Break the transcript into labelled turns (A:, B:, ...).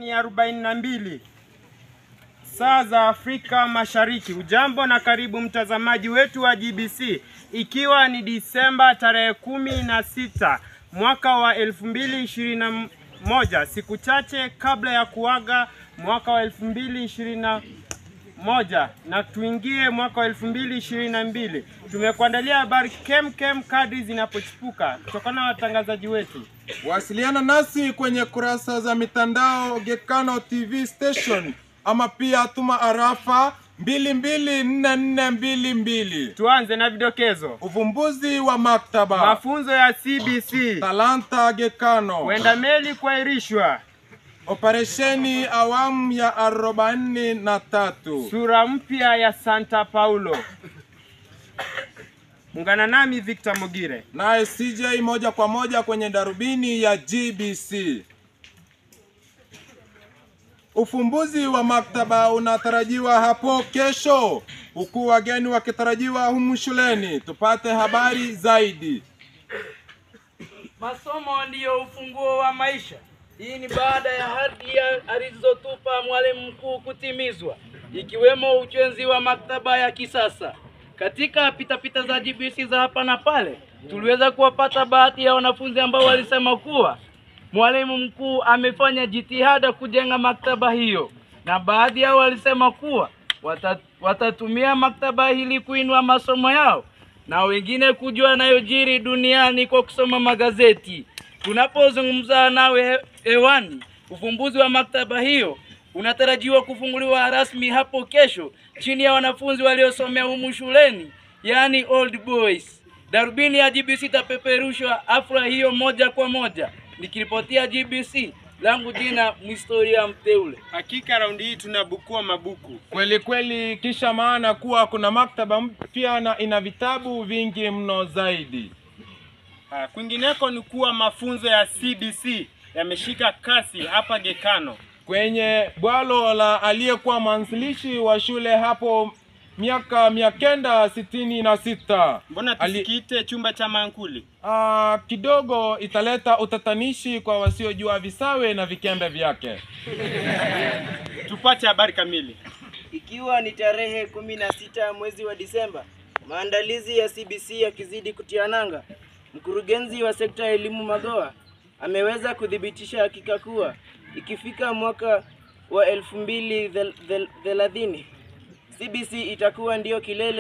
A: ni arobaini na mbili saa za Afrika Mashariki. Ujambo na karibu mtazamaji wetu wa GBC, ikiwa ni Disemba tarehe kumi na sita mwaka wa elfu mbili ishirini na moja siku chache kabla ya kuaga mwaka wa elfu mbili ishirini na moja na tuingie mwaka wa elfu mbili ishirini na mbili. Tumekuandalia habari kem kem kadri zinapochipuka kutokana na watangazaji wetu.
B: Wasiliana nasi kwenye kurasa za mitandao Gekano TV Station ama pia tuma arafa 224422.
A: Tuanze na vidokezo.
B: Uvumbuzi wa maktaba,
A: Mafunzo ya CBC,
B: Talanta Gekano,
A: kwenda meli kuahirishwa,
B: operesheni awamu ya arobaini na tatu.
A: sura mpya ya Santa Paulo. Ungana nami Victor Mogire.
B: Naye CJ moja kwa moja kwenye darubini ya GBC. Ufumbuzi wa maktaba unatarajiwa hapo kesho, huku wageni wakitarajiwa humu shuleni. Tupate habari zaidi.
C: Masomo ndiyo ufunguo wa maisha. Hii ni baada ya ahadi ya- alizotupa mwalimu mkuu kutimizwa, ikiwemo ujenzi wa maktaba ya kisasa. Katika pitapita za GBC za hapa na pale, tuliweza kuwapata baadhi ya wanafunzi ambao walisema kuwa mwalimu mkuu amefanya jitihada kujenga maktaba hiyo, na baadhi yao walisema kuwa wata, watatumia maktaba hili kuinua masomo yao na wengine kujua yanayojiri duniani kwa kusoma magazeti. Tunapozungumza nawe he- hewani, ufumbuzi wa maktaba hiyo unatarajiwa kufunguliwa rasmi hapo kesho chini ya wanafunzi waliosomea humu shuleni, yaani old boys. Darubini ya GBC itapeperushwa afra hiyo moja kwa moja. Nikiripotia GBC, langu jina Mhistoria Mteule.
A: Hakika raundi hii tunabukua mabuku.
B: Kweli kweli, kisha maana kuwa kuna maktaba mpya na ina vitabu vingi mno zaidi.
A: Ah, Kwingineko ni kuwa mafunzo ya CBC yameshika kasi hapa Gekano.
B: kwenye bwalo la aliyekuwa mwanzilishi wa shule hapo miaka mia kenda sitini na sita.
A: Mbona
B: Ali-
A: tusikiite chumba cha mankuli?
B: Ah, kidogo italeta utatanishi kwa wasiojua visawe na vikembe vyake.
A: Tupate habari kamili.
D: Ikiwa ni tarehe kumi na sita mwezi wa Disemba, maandalizi ya CBC yakizidi kutia nanga, mkurugenzi wa sekta ya elimu Magoa ameweza kuthibitisha hakika kuwa ikifika mwaka wa elfu mbili thel- thel- thelathini CBC itakuwa ndio kilele